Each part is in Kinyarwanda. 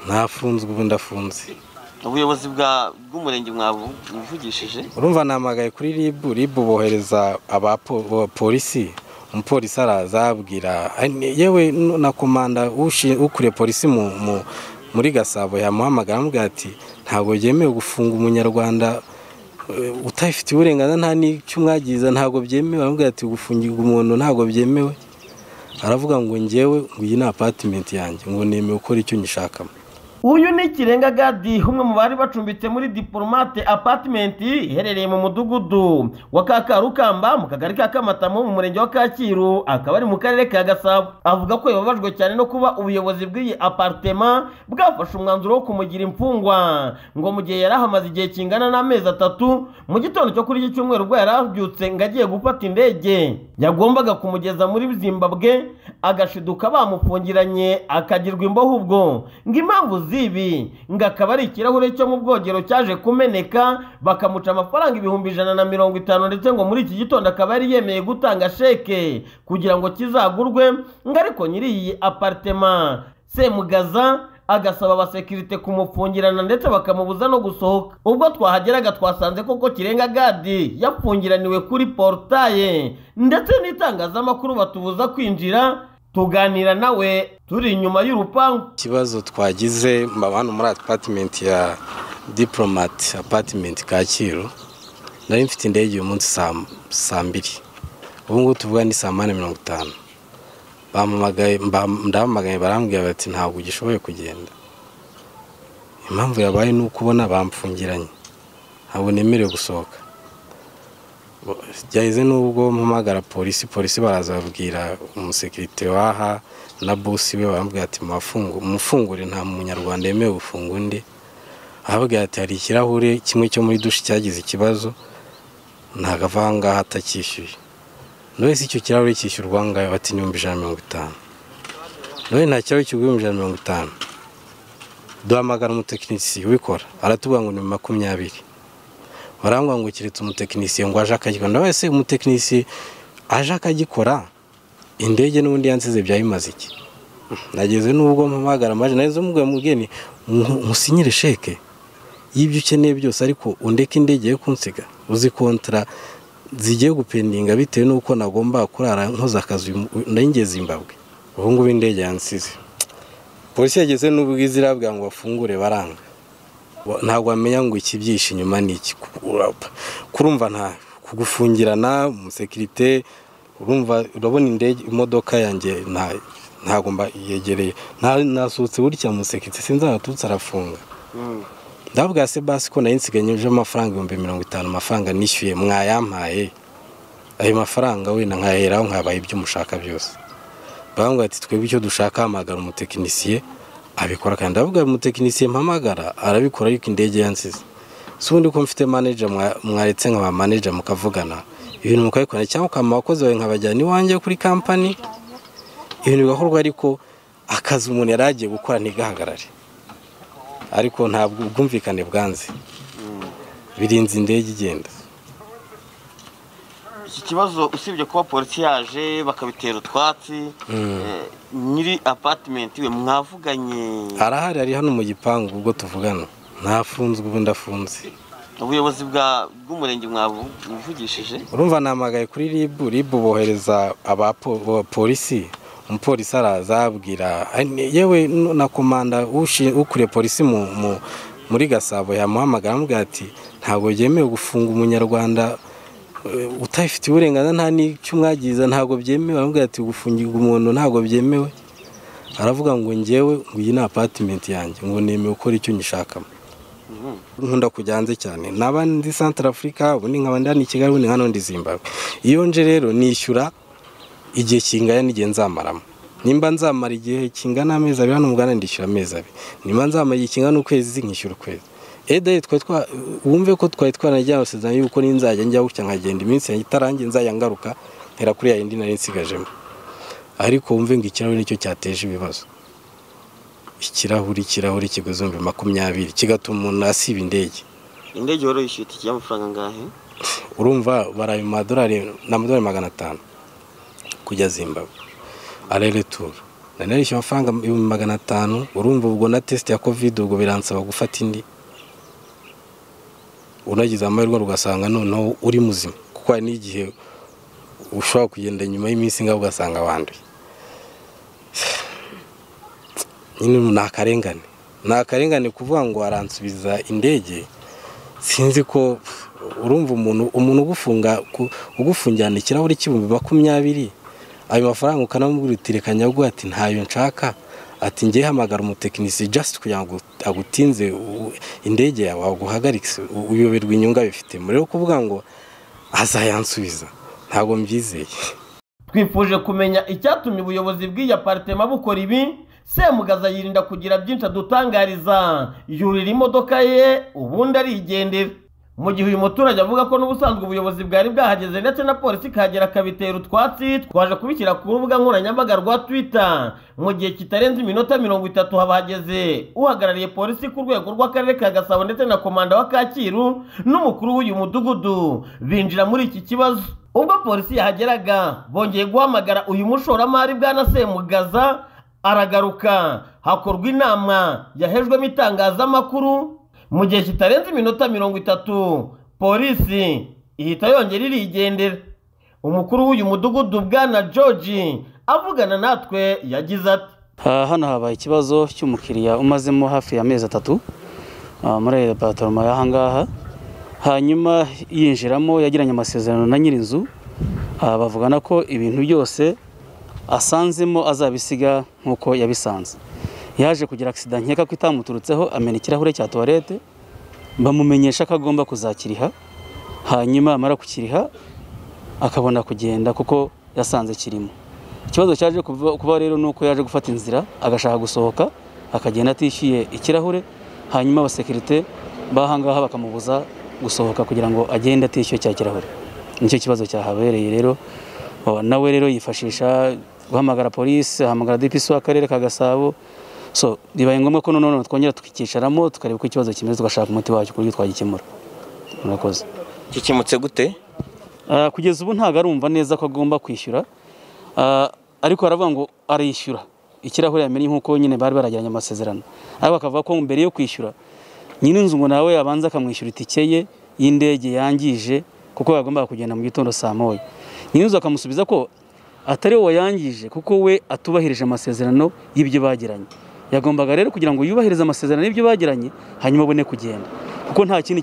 ntafunzwe ubu ndafunze ubuyobozi bwa- bw'umurenge mwabuvugishije urumva namagaye kuri ribu ribu bohereza abapolisi umupolisi araza abwira "Ni- yewe n- na komanda ushi- ukuriye polisi mu- mu- muri gasabo yamuhamagara amubwira ati ntabwo byemewe gufunga umunyarwanda eh, utabifitiye uburenganzira nta n'icyo umwagiza ntabwo byemewe aramubwira ati gufungirwa umuntu ntabwo byemewe aravuga ngo ngewe ngo iyi ni apatimenti yanjye ngo nemewe gukora icyo nyishakamo uyu ni kirenga gadi umwe mu bari bacumbitse muri diporomate apatimenti iherereye mu mudugudu wa kakarukamba mu kagari ka kamatamu mu murenge wa kacyiru akaba ari mu karere ka gasabo avuga ko yababajwe cyane no kuba ubuyobozi bw'iyi aparitema bwafashe umwanzuro wo kumugira imfungwa ngo mu gihe yari ahamaze igihe kingana n'amezi atatu mu gitondo cyo kuri iki cyumweru ubwo yari abyutse ngo agiye gufata indege yagombaga kumugeza muri zimbabwe agashiduka bamufungiranye akagirwa imboho ubwo ngo impamvu z'ibi ngo akaba ari ikirahure cyo mu bwogero cyaje kumeneka bakamuca amafaranga ibihumbi ijana na mirongo itanu ndetse ngo muri iki gitondo akaba yari yemeye gutanga sheke kugira ngo kizagurwe ngo ariko nyiri iyi aparitema semugaza agasaba abasekirite kumufungirana ndetse bakamubuza no gusohoka ubwo twahageraga twasanze koko kirenga gadi yapfungiraniwe kuri porutaye ndetse n'itangazamakuru batubuza kwinjira tuganira nawe turi inyuma y'urupangu ikibazo twagize hano muri apatimenti ya diporomati apatimenti kacyiru nari mfite indege uyu munsi saa- saa mbiri ubu ngubu tuvuga ni saa mani mirongo itanu bampamagaye mba- ndahamagaye barambwira bati ntabwo ugishoboye kugenda impamvu yabaye ni uko ubona bampfungiranye ntabwo nemerewe gusohoka Bo- byaheze n'ubwo mpamagara polisi polisi baraza babwira umusekirite waha na bosi we baramubwira ati "Mubafungu- mufungure nta munyarwanda yemewe gufunga undi ahabwira ati hari ikirahure kimwe cyo muri dushi cyagize ikibazo ntabwo ava aha ngaha atacyishyuye buri wese icyo kirahure cyishyurwa aha ngaha bati n'ibihumbi ijana na mirongo itanu none nta kirahure kigura ibihumbi ijana na mirongo itanu duhamagara umutekinisiye ubikora aratubwira ngo ni makumyabiri barangwa ngo keretse umutekinisiye ngo aje akagikora nawe se umutekinisiye aje akagikora indege n'ubundi yansize byayimaze iki nageze n'ubwo mpamagara amaje nari mubwira mugeni nku- nkusinyire sheke y'ibyo ukeneye byose ariko undeke indege yo kunsiga uzi kontara zigiye gupendinga bitewe n'uko nagomba kurara nkoze akazi uyu mu- nenge zimbabwe ubu ngubu indege yansize polisi yageze n'ubwiza irabwira ngo bafungure baranga Wa- ntabwo wamenya ngo ikibyishe inyuma ni iki ku- ura- kurumva nta kugufungirana umusekirite urumva urabona indege imodoka yanjye nta ntabwo mba- yegereye Na- nasohotse burya umusekirite sinzi aho aturutse arafunga ndabwira se basi ko nari nsiganyijeho amafaranga ibihumbi mirongo itanu amafaranga nishyuye mwayampaye ayo mafaranga wenda nkayaheraho nkabaye ibyo mushaka byose barambwira ati twebwe icyo dushaka hamagara umutekinisiye abikora kandi ndavuga umutekinisiye mpamagara arabikora ariko indege yansize si ubundi ko mfite manager mwa- mwaretse nkaba manager mukavugana ibintu mukabikorana cyangwa ukama abakozi bawe nkabajyana iwanjye kuri kampani ibintu bigakorwa ariko akazi umuntu yari agiye gukora ntigahagarare ariko ntabwo ubwumvikane bwanze birinze indege igenda iki kibazo usibye kuba polisi yaje bakabitera utwatsi eh, nyiri apatimenti we mwavuganye arahari ari hano mu gipangu ubwo tuvugana ntafunzwe ubu ndafunze ubuyobozi bwa- bw'umurenge mwabuvugishije urumva namagaye kuri ribu ribu bohereza abapolisi umupolisi araza abwira "Ni- yewe n- na komanda ushi- ukuriye polisi mu- mu- muri gasabo yamuhamagara amubwira ati ntabwo byemewe gufunga umunyarwanda eh, utabifitiye uburenganzira nta n'icyo umwagiza ntabwo byemewe aramubwira ati gufungirwa umuntu ntabwo byemewe aravuga ngo ngewe ngo iyi ni apatimenti yanjye ngo nemewe gukora icyo nyishakamo nkunda kujya hanze cyane naba ndi santara afurika ubundi nkaba ndani i kigali ubundi nkaba ndi zimbabwe iyo nje rero nishyura igihe kingana n'igihe nzamaramo nimba nzamara igihe kingana amezi abiri hano mugana ndishyura amezi abiri nimba nzamara igihe kingana ukwezi nkishyura ukwezi edayi twari twa wumve ko twari twaranagiye amasezerano y'uko ninzajya njya gutya nkagenda iminsi yanjye itarangiye nzajya ngaruka ntera kuri ya yindi nari nsigajemo ariko wumve ngo ikirahuri nicyo cyateje ibibazo ikirahuri ikirahuri kiguzi ibihumbi makumyabiri kigatuma umuntu asiba indege indege wari wishyuye itike y'amafaranga angahe urumva baraye mu madorari ni amadorari magana atanu kujya zimbabwe arereturu narishyura amafaranga ibihumbi magana atanu urumva ubwo na tesite ya kovide ubwo biransaba gufata indi unagize amahirwe ugasanga noneho uri muzima kuko hari n'igihe ushobora kugenda nyuma y'iminsi ngaho ugasanga wanduye nyine ni akarengane ni akarengane kuvuga ngo waransubiza indege sinzi ko urumva umuntu umuntu ugufunga ugufungirana ikirahuri cy'ibihumbi makumyabiri ayo mafaranga ukanamubwira uti reka nyaguha ati ntayo nshaka ati ngewe hamagara umutekinisiye jasiti kugira ngo agutinze indege yawe aguhagaritse uyoberwa inyungu abifitemo rero kuvuga ngo azayansubiza ntabwo mbyizeye twifuje kumenya icyatumye ubuyobozi bw'iyi aparitema bukora ibi semugaza yirinda kugira byinshi adutangariza yurira imodoka ye ubundi arigendera mu gihe uyu muturage avuga ko n'ubusanzwe ubuyobozi bwari bwahageze ndetse na polisi ikahagera akabitera utwatsi twaje kubishyira ku rubuga nkoranyambaga rwa twitter mu gihe kitarenze iminota mirongo itatu habahageze uhagarariye polisi ku rwego rw'akarere ka gasabo ndetse na komanda wa kacyiru n'umukuru w'uyu mudugudu binjira muri iki kibazo ubwo polisi yahageraga bongeye guhamagara uyu mushoramari bwana semugaza aragaruka hakorwa inama yahejwemo itangazamakuru mu gihe kitarenze iminota mirongo itatu polisi ihita yongera irigendera umukuru w'uyu mudugudu bwana george avugana natwe yagize ati hano habaye ikibazo cy'umukiriya umazemo hafi y'amezi atatu muri bataruma y'aha ngaha hanyuma yinjiramo yagiranye amasezerano na nyirinzu bavugana ko ibintu byose asanzemo azabisiga nk'uko yabisanze yaje kugira agisida nkeka ko itamuturutseho amena ikirahure cya tuwarete bamumenyesha ko agomba kuzakiriha hanyuma amara kukiriha akabona kugenda kuko yasanze kirimo ikibazo cyaje kuba rero ni uko yaje gufata inzira agashaka gusohoka akagenda atishyuye ikirahure hanyuma abasekirite b'ahangaha bakamubuza gusohoka kugira ngo agende atishyuye cya kirahure nicyo kibazo cyahabereye rero nawe rero yifashisha guhamagara polisi ahamagara dpc w'akarere ka gasabo so bibaye ngombwa ko noneho twongera tukicaramo tukareba uko ikibazo kimeze tugashaka umuti wacyo ku buryo twagikemura murakoze gikemutse gute kugeza ubu ntabwo arumva neza ko agomba kwishyura ariko aravuga ngo arishyura ikirahure yamenye nk'uko nyine bari baragiranye amasezerano ariko akavuga ko mbere yo kwishyura nyir'inzu ngo nawe yabanza akamwishyura itike ye y'indege yangije kuko yagombaga kugenda mu gitondo saa moya nyir'inzu akamusubiza ko atari we wayangije kuko we atubahirije amasezerano y'ibyo bagiranye yagombaga rero kugira ngo yubahirize amasezerano y'ibyo bagiranye hanyuma abone kugenda kuko nta kindi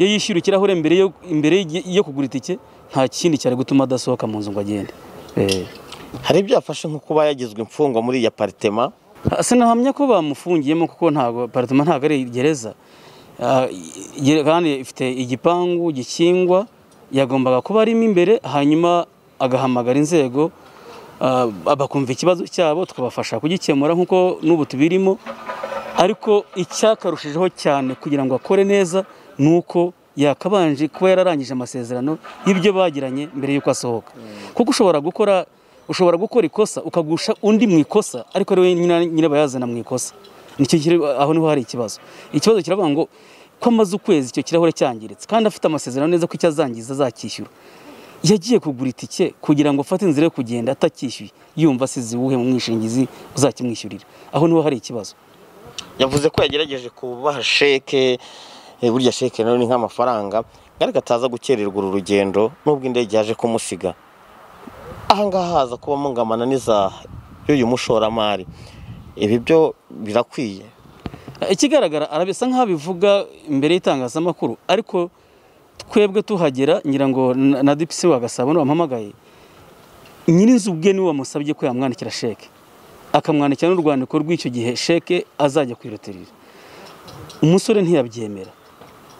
iyo yishyura ikirahure mbere yo kugura itike nta kindi cyari gutuma adasohoka mu nzu ngo agende hari ibyo yafashe nko kuba yagizwe imfungwa muri iyi aparitema sinahamya ko bamufungiyemo kuko ntabwo aparitema ntabwo ari gereza kandi ifite igipangu gikingwa yagombaga kuba arimo imbere hanyuma agahamagara inzego bakumva ikibazo cyabo tukabafasha kugikemura nk'uko n'ubu tubirimo ariko icyakarushijeho cyane kugira ngo akore neza ni uko yakabanje kuba yararangije amasezerano y'ibyo bagiranye mbere y'uko asohoka kuko ushobora gukora ushobora gukora ikosa ukagusha undi mu ikosa ariko ari we nyine bayazana mu ikosa aho niho hari ikibazo ikibazo kiravuga ngo ko amaze ukwezi icyo kirahure cyangiritse kandi afite amasezerano neza ko icyo azangiza azakishyura yagiye kugura itike kugira ngo afate inzira yo kugenda atakishyuye yumva asize uwuhe mu mwishingizi uzakimwishyurira aho niho hari ikibazo yavuze ko yagerageje kubaha sheke burya sheke nayo ni nk'amafaranga ariko ataza gukererwa uru rugendo nubwo indege yaje kumusiga ahangaha haza kuba mungana n'iza y'uyu mushoramari ibi byo birakwiye ikigaragara arabisa nk'aho abivuga imbere y'itangazamakuru ariko twebwe tuhagera ngira ngo na dipisi wagasaba wamuhamagaye nyir'inzu ubwe niwe wamusabye ko yamwandikira sheke akamwandikira n'urwandiko rw'icyo gihe sheke azajya kwirutirira umusore ntiyabyemera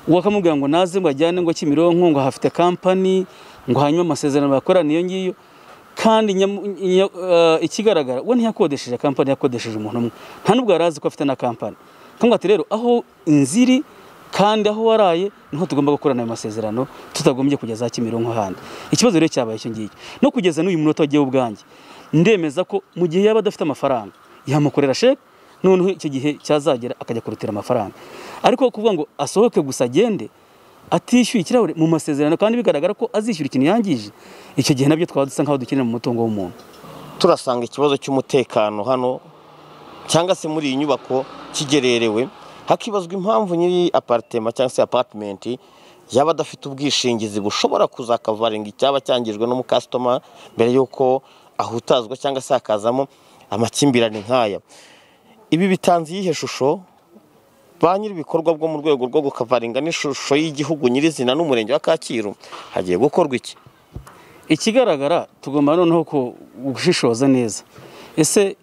wakamubwira ngo naze ngo ajyane ngo kimironko ngo hafite kampani ngo hanyuma amasezerano bakorana iyo ngiyo kandi ikigaragara we ntiyakodesheje kampani yakodesheje umuntu umwe nta n'ubwo yari azi ko afite na kampani twumva ati rero aho inziri kandi aho waraye niho tugomba gukorana ayo masezerano tutagombye kugeza Kimironko handi ikibazo rero cyabaye icyo ngicyo no kugeza n'uyu munota wagiye ubwanjye ndemeza ko mu gihe yaba adafite amafaranga yamukorera sheke noneho icyo gihe cyazagera akajya kurutira amafaranga ariko kuvuga ngo asohoke gusa agende atishyuye ikirahure mu masezerano kandi bigaragara ko azishyura ikintu yangije icyo gihe nabyo twaba dusa nk'aho dukenera mu mutungo w'umuntu turasanga ikibazo cy'umutekano hano cyangwa se muri iyi nyubako kigererewe hakibazwa impamvu nyiri aparitema cyangwa se apatimenti yaba adafite ubwishingizi bushobora kuzakavaringa icyaba cyangijwe n'umukasitoma mbere y'uko ahutazwa cyangwa se hakazamo amakimbirane nk'aya ibi bitanze iyihe shusho ba nyir'ibikorwa bwo mu rwego rwo gukavaringa n'ishusho y'igihugu nyirizina n'umurenge wa kacyiru hagiye gukorwa iki ikigaragara tugomba noneho gushishoza neza ese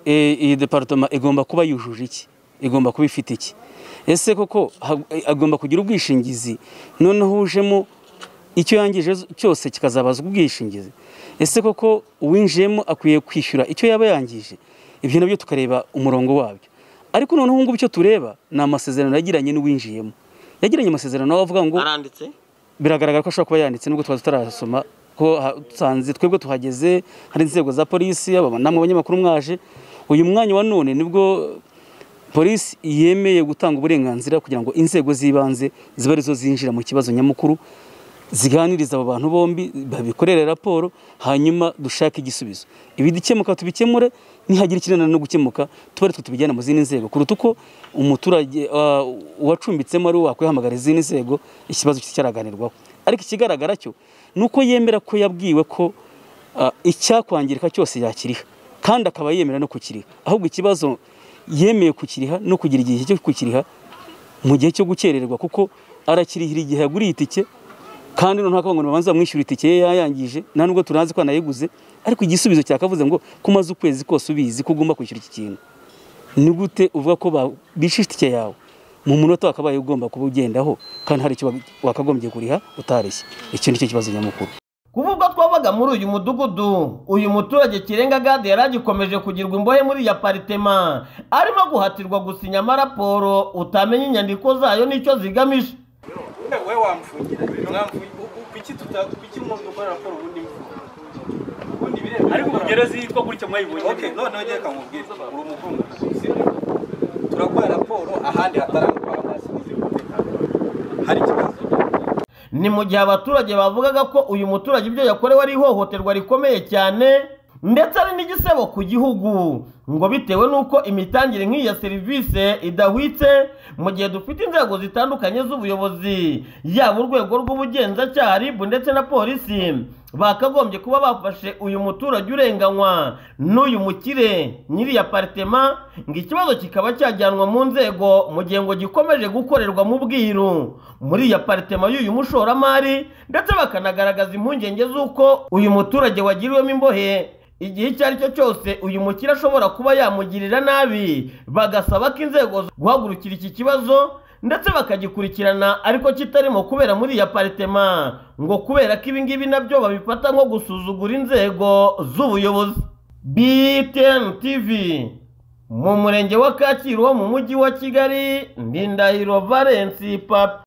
eh, iyi departoma igomba kuba yujuje iki igomba kuba ifite iki ese koko ha- agomba kugira ubwishingizi noneho ujemo icyo yangije cyose kikazabazwa ubwishingizi ese koko uwinjiyemo akwiye kwishyura icyo yaba yangije ibyo nabyo tukareba umurongo wabyo ariko noneho ngubu icyo tureba ni amasezerano yagiranye n'uwinjiyemo yagiranye amasezerano aho avuga ngo aranditse biragaragara ko ashobora kuba yanditse nubwo twari tutarasoma ko ha- dusanze twebwe tuhageze hari inzego za polisi aba namwe abanyamakuru mwaje uyu mwanya wa none nibwo polisi yemeye gutanga uburenganzira kugira ngo inzego z'ibanze zibe arizo zinjira mu kibazo nyamukuru ziganiriza abo bantu bombi babikorere raporo hanyuma dushake igisubizo ibidikemuka tubikemure nihagira ikinanira no gukemuka tuba aritwe tubijyana mu zindi nzego kuruta uko umuturage ah, uwacumbitsemo ari we wakwihamagara izindi nzego ikibazo cyaraganirwaho ariko ikigaragara cyo ni uko yemera ko yabwiwe ko ah, icyakwangirika cyose yakiriha kandi akaba yemera no kukiriha ahubwo ikibazo yemeye kukiriha no kugira igihe cyo kukiriha mu gihe cyo gukererwa kuko arakirihira igihe yaguriye itike kandi noneho akavuga ngo babanza bamwishyura itike ye yayangije nta nubwo tunazi ko anayiguze ariko igisubizo cyakavuze ngo ko umaze ukwezi kose ubizi ko ugomba kwishyura iki kintu ni gute uvuga ko ba- bishe itike yawe mu munota wakabaye ugomba kuba ugendaho kandi hari icyo wag- wakagombye kuriha utarishye icyo ni cyo kibazo nyamukuru kuva ubwo twabaga muri uyu mudugudu uyu muturage kirenga gade yari agikomeje kugirwa imbohe muri iyi aparitema arimo guhatirwa gusinya amaraporo utamenya inyandiko zayo n'icyo zigamije Uriya wowe wamfungira mwamfuye kuki tuta kuki mwumva ukora raporo ubundi mvuga ubundi bireba ariko ugereze yitwa gutya mwayibonye okay noneho ngiye kamubwira uri umuvumbuzi sibyo turakora raporo ahandi hatarangwa amazi n'iz'umutekano hari ikibazo ni mu gihe abaturage bavugaga ko uyu muturage ibyo yakorewe ari ihohoterwa rikomeye cyane ndetse ari n'igisebo ku gihugu ngo bitewe n'uko imitangire nk'iyi ya serivisi idahwitse mu gihe dufite inzego zitandukanye z'ubuyobozi yaba urwego rw'ubugenzacyaha ribu ndetse na polisi bakagombye kuba bafashe uyu muturage urenganywa n'uyu mukire nyiri iyi aparitema ngo ikibazo kikaba cyajyanwa mu nzego mu gihe ngo gikomeje gukorerwa mu bwiru muri iyi aparitema y'uyu mushoramari ndetse bakanagaragaza impungenge z'uko uyu muturage wagiriwemo imbohe igihe icyo ari cyo cyose uyu mukire ashobora kuba yamugirira nabi bagasaba ko inzego guhagurukira iki kibazo ndetse bakagikurikirana ariko kitarimo kubera muri iyi aparitema ngo kubera ko ibingibi nabyo babifata nko gusuzugura inzego z'ubuyobozi btn tv mu murenge wa kacyiru wo mu mujyi wa kigali ndindahiro valence papi